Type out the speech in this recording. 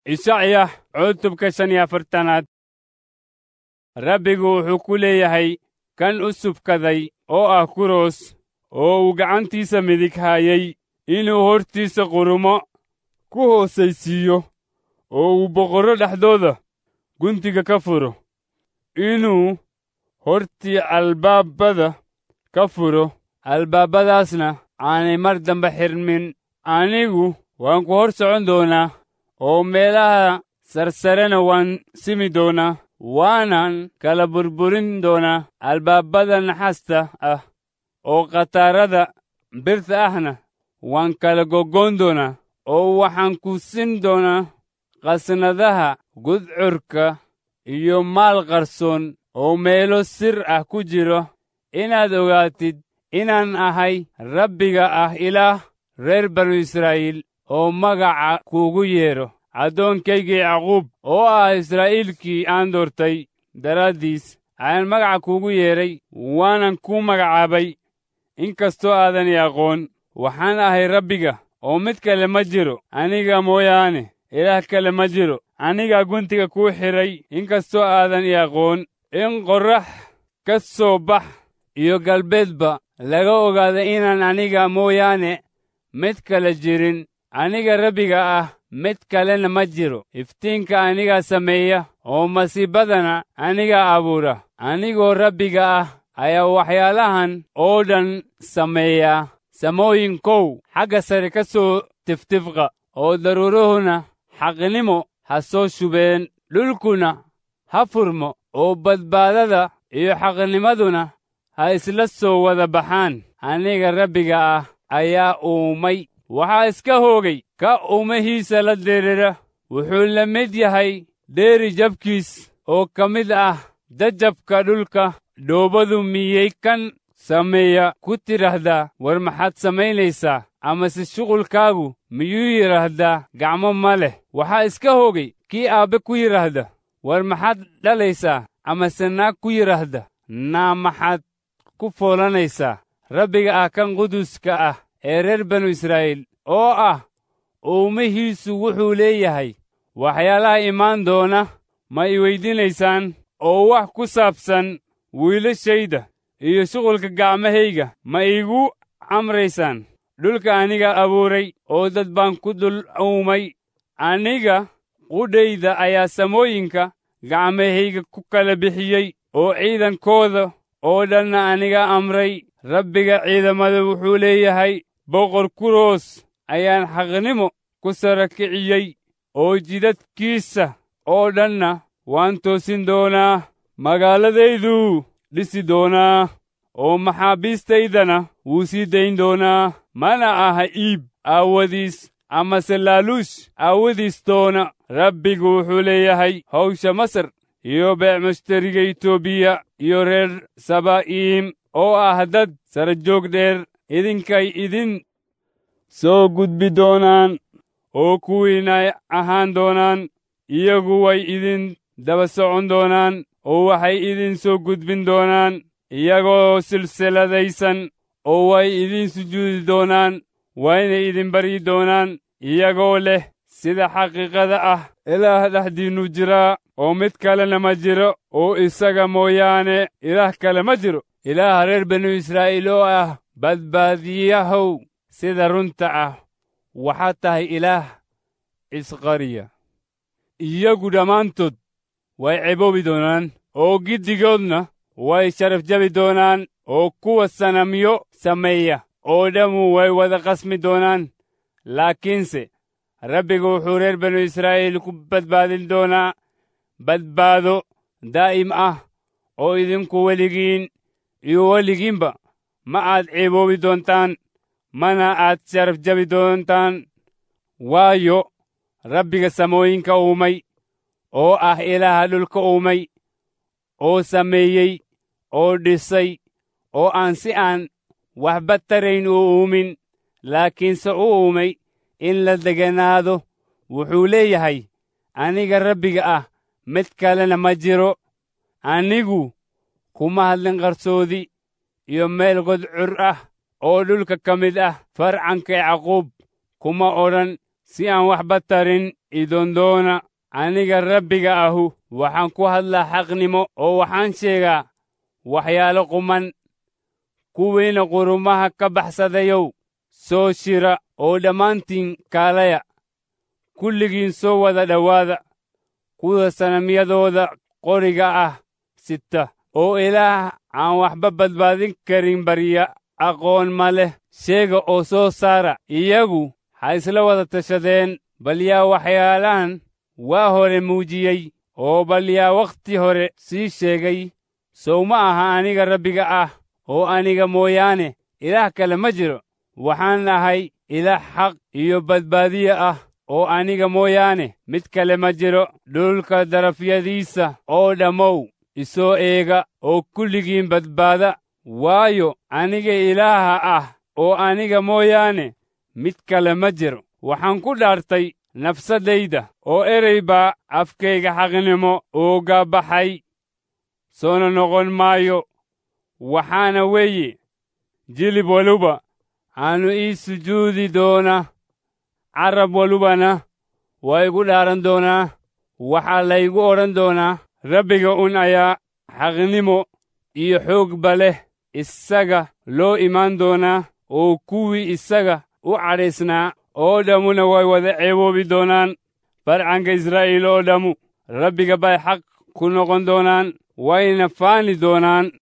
ishacya cutubka shan iyo afartanaad rabbigu wuxuu ku leeyahay kan u subkaday oo ah kuros oo uu gacantiisa midig haayay inuu hortiisa qurumo ku hoosaysiiyo oo uu boqorro dhexdooda guntiga ka furo inuu hortii albaabada ka furo albaabadaasna aanay mar dambe xirmin anigu waan ku hor socon doonaa oo meelaha sarsarena waan simi doonaa waanan kala burburin doonaa albaabada naxasta ah oo khataarada birta ahna waan kala goggoon doonaa oo waxaan ku sin doonaa qasnadaha gudcurka iyo maal qarsoon oo meelo sir ah ku jiro inaad ogaatid inaan ahay rabbiga ah ilaah reer banu israa'iil oo magaca kuugu yeedho addoonkaygii yacquub oo ah israa'iilkii aan doortay daraaddiis ayaan magaca kuugu yeedhay waanan kuu magacaabay inkastoo aadan i aqoon waxaan ahay rabbiga oo mid kale ma jiro aniga mooyaane ilaah kale ma jiro anigaa guntiga kuu xidhay inkastoo aadan i aqoon in qorrax ka soo bax iyo galbeedba laga ogaada inaan aniga mooyaane mid kale jirin aniga rabbiga ah mid kalena ma jiro iftiinka anigaa sameeya oo masiibadana anigaa abuura anigoo rabbiga ah ayaa waxyaalahan oo dhan sameeya samooyinkow xagga sare ka soo tiftifqa oo daruuruhuna xaqnimo ha soo shubeen dhulkuna ha furmo oo badbaadada iyo xaqnimaduna ha isla soo wada baxaan aniga rabbiga ah ayaa uumay waxaa iska hoogay ka uumahiisa la diriira wuxuu la mid yahay dheeri jabkiis oo ka mid ah jajabka dhulka dhoobadu miyay kan sameeya ku tidhaahdaa war maxaad samaynaysaa amase shuqulkaagu miyuu yidhaahdaa gacmo ma leh waxaa iska hoogay kii aabbe ku yidhaahda war maxaad dhalaysaa amase naag ku yidhaahda naa maxaad ku foolanaysaa rabbiga ah kan quduska ah ee reer banu israa'iil oo ah uumihiisu wuxuu leeyahay waxyaalaha imaan doona ma i weydinaysaan oo wax ku saabsan wiilashayda iyo shuqulka gacmahayga ma iigu amraysaan dhulka aniga abuuray oo dad baan ku dul uumay aniga qudhayda ayaa samooyinka gacmahayga ku kala bixiyey oo ciidankooda oo dhanna aniga amray rabbiga ciidamada wuxuu leeyahay boqor kuroos ayaan xaqnimo ku sara kiciyey oo jidadkiisa oo dhanna waan toosin doonaa magaaladayduu dhisi doonaa oo maxaabiistaydana wuu sii dayn doonaa mana aha iib aawadiis amase laaluush aawadiis doona rabbigu wuxuu leeyahay hawsha masar iyo beecmushtariga etoobiya iyo reer saba'iim oo ah dad sara joog dheer idinkay idin soo gudbi doonaan oo kuwiinay ahaan doonaan iyagu way idin daba socon doonaan oo waxay idin soo gudbin doonaan iyagoo silsiladaysan oo way idin sujuudi doonaan wayna idin baryi doonaan iyagoo leh sida xaqiiqada ah ilaah dhexdiinnu jiraa oo mid kalena ma jiro oo isaga mooyaane ilaah kale ma jiro ilaaha reer banu israa'iil oo ah badbaadiyahow sida runta ah waxaad tahay ilaah isqariya iyagu dhammaantood way ceboobi doonaan oo giddigoodna way sharaf jabi doonaan oo kuwa sanamyo sameeya oo dhammu way wada qasmi doonaan laakiinse rabbigu wuxuu reer banu israa'iil ku badbaadin doonaa badbaado daa'im ah oo idinku weligiin iyo weligiinba ma aad ceeboobi doontaan mana aad sharaf jabi doontaan waayo rabbiga samooyinka uumay oo ah ilaaha dhulka uumay oo sameeyey oo dhisay oo aan si aan waxba tarayn u uumin laakiinse u uumay in la deganaado wuxuu leeyahay aniga rabbiga ah mid kalena ma jiro anigu kuma hadlin qarsoodi iyo meel godcur ah oo dhulka ka mid ah farcanka yacquub kuma odhan si aan waxba tarin idondoona aniga rabbiga ahu waxaan ku hadlaa xaqnimo oo waxaan sheegaa waxyaalo quman kuwiina qurumaha ka baxsadayow soo shira oo dhammaantiin kaalaya kulligiin soo wada dhowaada kuwa sanamyadooda qoriga ah sita oo ilaah aan waxba badbaadin karin barya aqoon ma leh sheega oo soo saara iyagu ha isla wada tashadeen bal yaa waxyaalahan waa hore muujiyey oo bal yaa wakhti hore sii sheegay sow ma aha aniga rabbiga ah oo aniga mooyaane ilaah kale ma jiro waxaan ahay ilaah xaq iyo badbaadiye ah oo aniga mooyaane mid kale ma jiro dhulka darafyadiisa oo dhammow isoo eega oo kulligiin badbaada waayo aniga ilaaha ah oo aniga mooyaane mid kale ma jiro waxaan ku dhaartay nafsaddayda oo erey baa afkayga xaqnimo uga baxay soona noqon maayo waxaana weeye jilib waluba aanu ii sujuudi doona carab walubana waa igu dhaaran doonaa waxaa laygu odhan doonaa rabbiga un ayaa xaqnimo iyo xoogba leh isaga loo imaan doonaa oo kuwii isaga u cadhaysnaa oo dhammuna way wada ceeboobi doonaan farcanka israa'iil oo dhammu rabbiga bay xaq ku noqon doonaan wayna faani doonaan